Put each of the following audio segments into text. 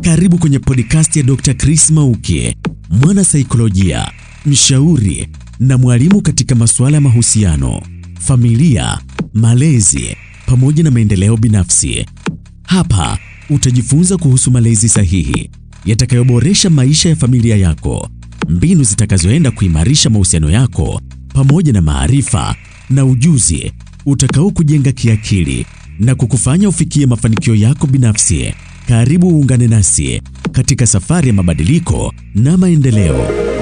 Karibu kwenye podcast ya Dr. Chris Mauki, mwana saikolojia, mshauri na mwalimu katika masuala ya mahusiano, familia, malezi pamoja na maendeleo binafsi. Hapa utajifunza kuhusu malezi sahihi yatakayoboresha maisha ya familia yako, mbinu zitakazoenda kuimarisha mahusiano yako pamoja na maarifa na ujuzi utakao kujenga kiakili na kukufanya ufikie mafanikio yako binafsi. Karibu uungane nasi katika safari ya mabadiliko na maendeleo.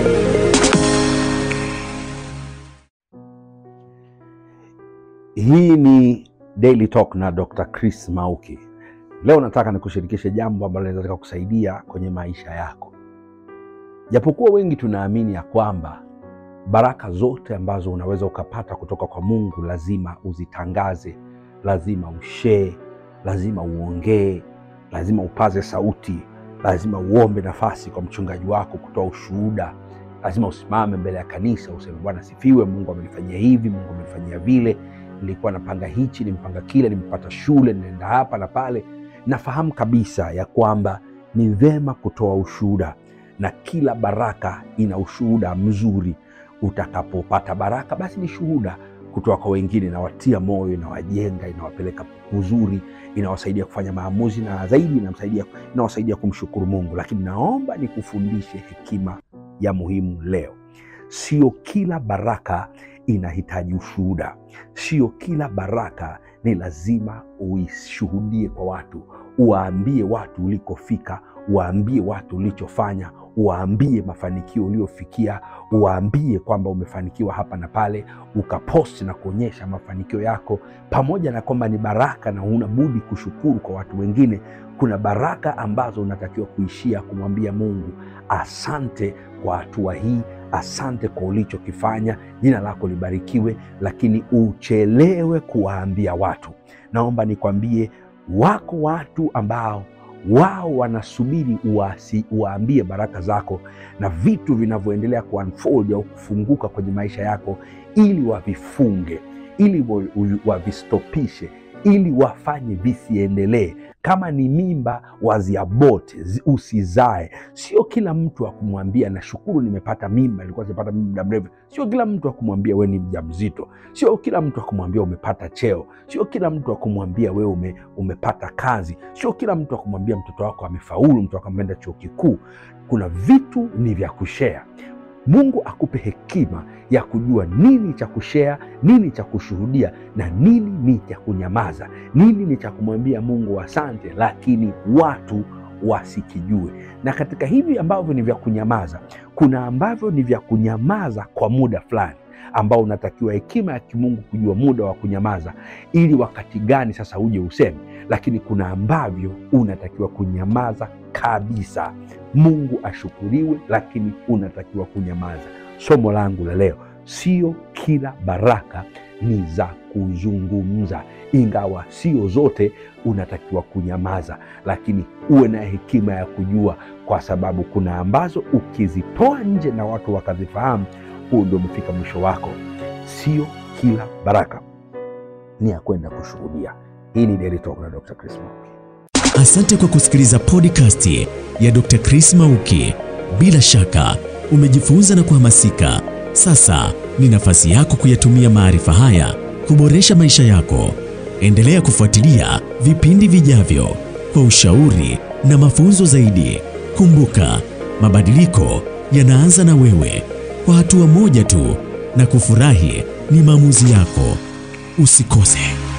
Hii ni Daily Talk na Dr. Chris Mauki. Leo nataka nikushirikishe jambo ambalo linaweza kusaidia kwenye maisha yako. Japokuwa wengi tunaamini ya kwamba baraka zote ambazo unaweza ukapata kutoka kwa Mungu lazima uzitangaze, lazima ushee, lazima uongee, lazima upaze sauti, lazima uombe nafasi kwa mchungaji wako kutoa ushuhuda, lazima usimame mbele ya kanisa useme, Bwana sifiwe, Mungu amenifanyia hivi, Mungu amenifanyia vile, nilikuwa napanga hichi, nimpanga kile, nimepata shule, ninaenda hapa na pale. Nafahamu kabisa ya kwamba ni vema kutoa ushuhuda, na kila baraka ina ushuhuda mzuri. Utakapopata baraka, basi ni shuhuda kutoka kwa wengine, inawatia moyo, inawajenga, inawapeleka uzuri, inawasaidia kufanya maamuzi, na zaidi inamsaidia, inawasaidia kumshukuru Mungu. Lakini naomba nikufundishe hekima ya muhimu leo. Sio kila baraka inahitaji ushuhuda. Sio kila baraka ni lazima uishuhudie kwa watu, uwaambie watu ulikofika, uwaambie watu ulichofanya, uwaambie mafanikio uliofikia, uwaambie kwamba umefanikiwa hapa na pale, ukaposti na kuonyesha mafanikio yako, pamoja na kwamba ni baraka na huna budi kushukuru kwa watu wengine. Kuna baraka ambazo unatakiwa kuishia kumwambia Mungu, asante kwa hatua hii, asante kwa ulichokifanya, jina lako libarikiwe, lakini uchelewe kuwaambia watu. Naomba nikwambie, wako watu ambao wao wanasubiri uwasi, uwaambie baraka zako na vitu vinavyoendelea kuunfold au kufunguka kwenye maisha yako, ili wavifunge, ili wavistopishe, ili wafanye visiendelee. Kama ni mimba waziabote, usizae. Sio kila mtu akumwambia nashukuru nimepata mimba, ilikuwa sipata mimba muda mrefu. Sio kila mtu akumwambia we ni mjamzito. Sio kila mtu akumwambia umepata cheo. Sio kila mtu akumwambia we ume, umepata kazi. Sio kila mtu akumwambia mtoto wako amefaulu, mtoto wako ameenda chuo kikuu. Kuna vitu ni vya kushea. Mungu akupe hekima ya kujua nini cha kushea, nini cha kushuhudia na nini ni cha kunyamaza, nini ni cha kumwambia Mungu asante, lakini watu wasikijue. Na katika hivi ambavyo ni vya kunyamaza, kuna ambavyo ni vya kunyamaza kwa muda fulani ambao unatakiwa hekima ya kimungu kujua muda wa kunyamaza, ili wakati gani sasa uje useme. Lakini kuna ambavyo unatakiwa kunyamaza kabisa. Mungu ashukuriwe, lakini unatakiwa kunyamaza. Somo langu la leo, sio kila baraka ni za kuzungumza, ingawa sio zote unatakiwa kunyamaza, lakini uwe na hekima ya kujua, kwa sababu kuna ambazo ukizitoa nje na watu wakazifahamu, huo ndio umefika mwisho wako. Sio kila baraka ni ya kwenda kushuhudia. Hii ni Daily Talk na Dr. Chris Mauki. Asante kwa kusikiliza podcast ya Dr. Chris Mauki. Bila shaka umejifunza na kuhamasika. Sasa ni nafasi yako kuyatumia maarifa haya kuboresha maisha yako. Endelea kufuatilia vipindi vijavyo kwa ushauri na mafunzo zaidi. Kumbuka, mabadiliko yanaanza na wewe, kwa hatua moja tu, na kufurahi ni maamuzi yako. Usikose.